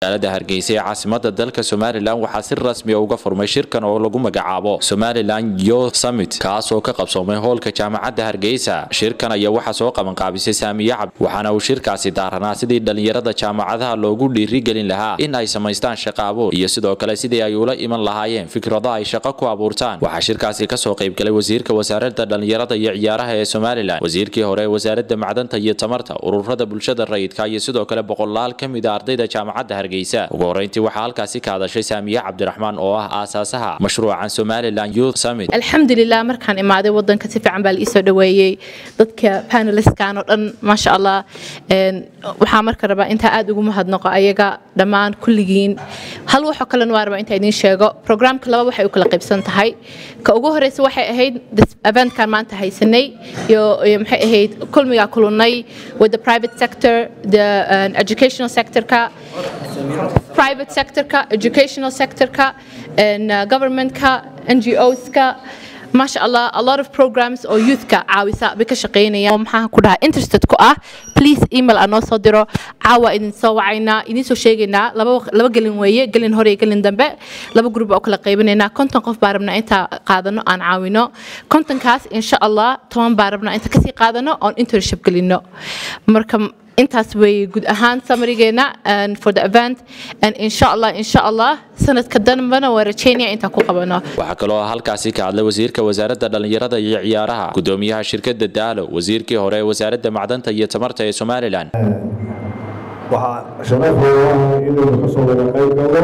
magaalada hargeysa ee caasimada dalka somalilan waxaa si rasmiya uga furmay shirkan oo lagu magacaabo somalilan yo summit kaas oo ka qabsoomay hoolka jaamacadda hargeysa shirkan ayaa waxaa soo qabanqaabisay saamiye cabd waxaana uu shirkaasi daaranaa sidii dhallinyarada jaamacadaha loogu dhiirigelin lahaa in ay samaystaan shaqo abuur iyo sidoo kale sidii ay ula iman lahaayeen fikrado ay shaqo ku abuurtaan waxaa shirkaasi kasoo qaybgalay wasiirka wasaaradda dhallinyarada iyo ciyaaraha ee somalilan wasiirkii hore ee wasaaradda macdanta iyo tamarta ururada bulshada rayidka iyo sidoo kale boqolaal ka mid a ardayda jaamacadda hargeysa ugu horeyntii waxaa halkaasi ka hadashay saamiye cabdiraxmaan oo ah aasaasaha mashruucan somalilan youth summit alxamdulilah markaan imaaday wadanka si fiican baa la iisoo dhaweeyey dadka panelistkan oo dhan maasha allah waxaa marka rabaa intaa aad ugu mahadnaqo ayaga dhammaan kulligiin hal waxoo kalena waa rabaa intaa idiin sheego programka laba waxay u kala qaybsan tahay ka ugu horeysa waxay ahayd eventkan maanta haysanay iyo maxay ahayd kulmigaa kulunay with the private sector the uh, educational sectorka private sectorka educational sectorka and uh, governmentka NGOska maasha allah a lot of programs oo youthka caawisa bay ka shaqeynayaan maxaa ku dhaha interested ku ah please email aan noo soo diro caawa idin soo wacaynaa idin soo sheegaynaa laba laba gelin weeye gelin hore iyo gelin dambe laba group oo kala qaybinaynaa konton qof baa rabnaa intaa qaadano aan caawino kontonkaas insha allah toban baa rabnaa inta kasii qaadano oon internship gelino marka intaas weeye guud ahaan samarigeena for the event and insha allah insha allah sanadka danbana waa rajeynaya intaan ku qabano waxaa kaloo halkaasi ka hadlay wasiirka wasaaradda dhallinyarada iyo ciyaaraha gudoomiyaha shirkadda daalo wasiirkii hore ee wasaaradda macdanta iyo tamarta ee somalilan waxaa sharafeeda inuu ka soo wada qayb galo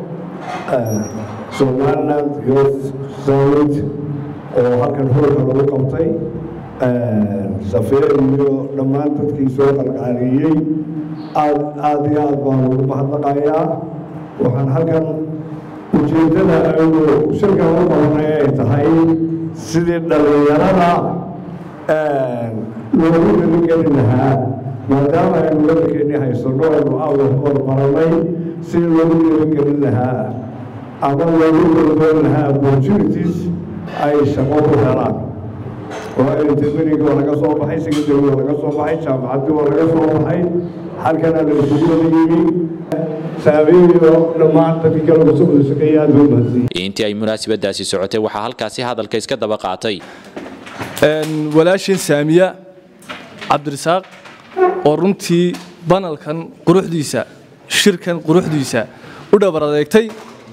somaliland youth summit oo halkan hoolka lagu qabtay safeer iyo dhammaan dadkii soo qalqaaliyey aad aad iyo aad baan ugu mahadnaqayaa waxaan halkan ujeeddada aynu shirkan u qabanay ay tahay sidii dhallinyarada loogu dhiirigelin lahaa maadaama aynu waddankeennii haysano aynu aada hormaranay sidii loogu dhiirigelin lahaa ama loogu doldoon lahaa opportunities ay shaqo ku helaan intermediga waa laga soo baxay secondary waa laga soo baxay jaamacaddii waa laga soo baxay halkana la isugu wada yimi saabeeyo dhammaan dadkii kale kusoo wada shaqeeya aad buu mahadsan intii ay munaasabadaasi socotay waxaa halkaasi hadalka iska daba qaatay walaashin saamiya cabdirasaaq oo runtii banalkan quruxdiisa shirkan quruxdiisa u dhabar adeegtay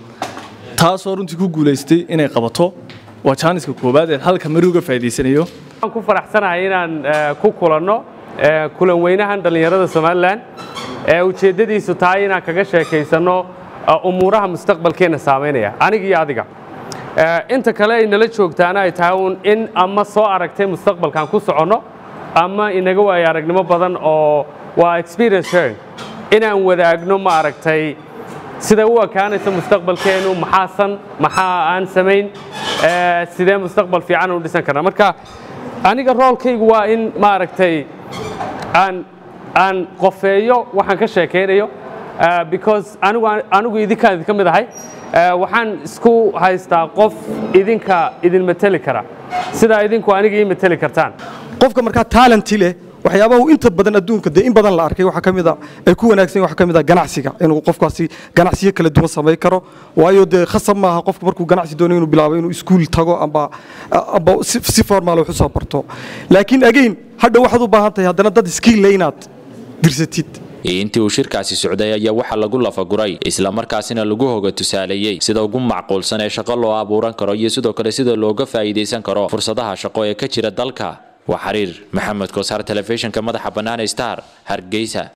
taasoo runtii ku guulaystay inay qabato waa jaaniska koowaad ee halka mari uga faa'iidaysanayo waxaan ku faraxsanahay inaan ku kulanno kulan weynahan dhallinyarada somalilan ee ujeeddadiisu tahay inaan kaga sheekaysanno umuuraha mustaqbalkeenna saamaynaya aniga iyo adiga inta kale ay nala joogtaana ay tahay uun in ama soo aragtay mustaqbalkaan ku soconno ama inaga waayo aragnimo badan oo waa experience sharing inaan wadaagno ma aragtay sida u ekaanaysa mustaqbalkeennu maxaasan maxaa aan samayn sidee mustaqbal fiican u dhisan karna marka aniga roolkaygu waa in maaragtay aan aan qofeeyo waxaan ka sheekaynayo because anigu anigu idinkaan idinka mid ahay waxaan isku haystaa qof idinka idin mateli kara sidaa idinku aniga ii mateli kartaan qofka markaa talenti leh waxyaabaha inta badan adduunka dee in badan la arkay waxaa ka mid a ay ku wanaagsan waxaa ka mid a ganacsiga inuu qofkaasi ganacsiyo kala duwan samayn karo waayo dee khasab maaha qofka markuu ganacsi doonayo inuu bilaabo inuu iskuul tago amba amba si formaal wax u soo barto laakiin again hadha waxaad u baahan tahay haddana dad skill le inaad dirsatid intii uu shirkaasi socday ayaa waxaa lagu lafaguray islamarkaasina lagu hoga tusaaleeyey sida ugu macquulsan ee shaqo loo abuuran karo iyo sidoo kale sida looga faa'iidaysan karo fursadaha shaqo ee ka jira dalka waa xiriir maxamed kosaar telefishinka madaxa bannaan star hargeysa